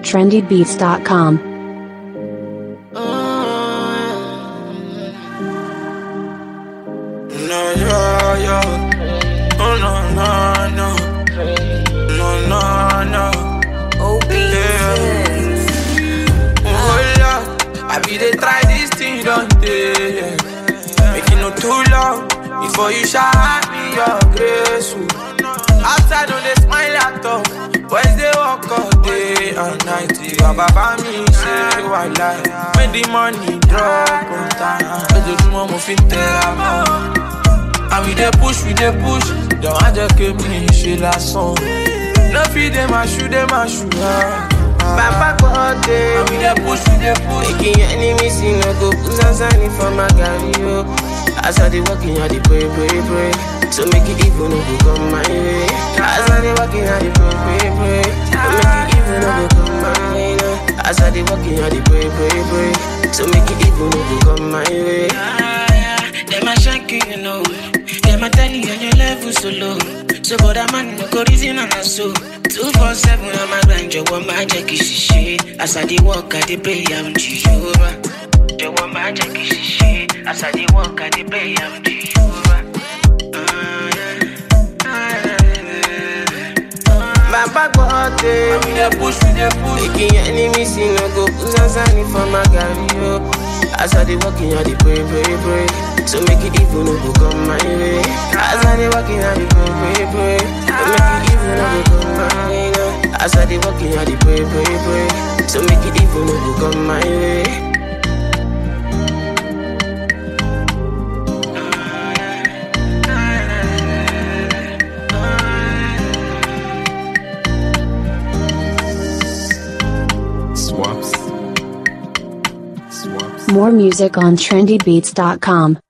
trendybeats.com. No, yo, yo. Oh, no, no, no. No, no, no. Yeah. Oh, Lord. I be they try this thing, don't they? Make it no too long before you shout me your grace. oh. Outside, don't they smile at all. Boys, they walk all day and night. Baba, me say, why lie? When the money drop on time. Ojoojúmọ́ mo fi ń tẹra mọ́. And we dey push, we dey push. Don't want to keep me ṣe lásán. No fit dem a shoot, dem a shoot. Baba God And we dey push, we dey push. Making your enemies see no go put Zanzani for my galley, yo. As I dey walking, I dey pray, pray, pray. So make it even no go come my way. As I dey walking, I dey pray, pray, pray. So make it even no go come my way, no. As I dey walking, I dey pray, pray, pray. So make it even no go come my way. Them a shanky, you know. Them a tell you on your level so low. So but a man no go reason on a so. Two four seven, I'm a grind, you want my jacket, shit. As I dey walk, I dey pray, I'm Jehovah. You want my jacket, shit. As I dey walk, I dey pray, I'm Jehovah. Ah, yeah. Ah, yeah. Baba God And we dey push, we dey push. Making your enemies see no go put Zanzani for my galley, yo. As I dey walking, I dey pray, pray, pray. So make it even no go come my way. As I dey walking, I dey pray, pray, pray. So make it even no go come my way, no. As I dey walking, I dey pray, pray, pray. So make it even no go come my way. More music on trendybeats.com.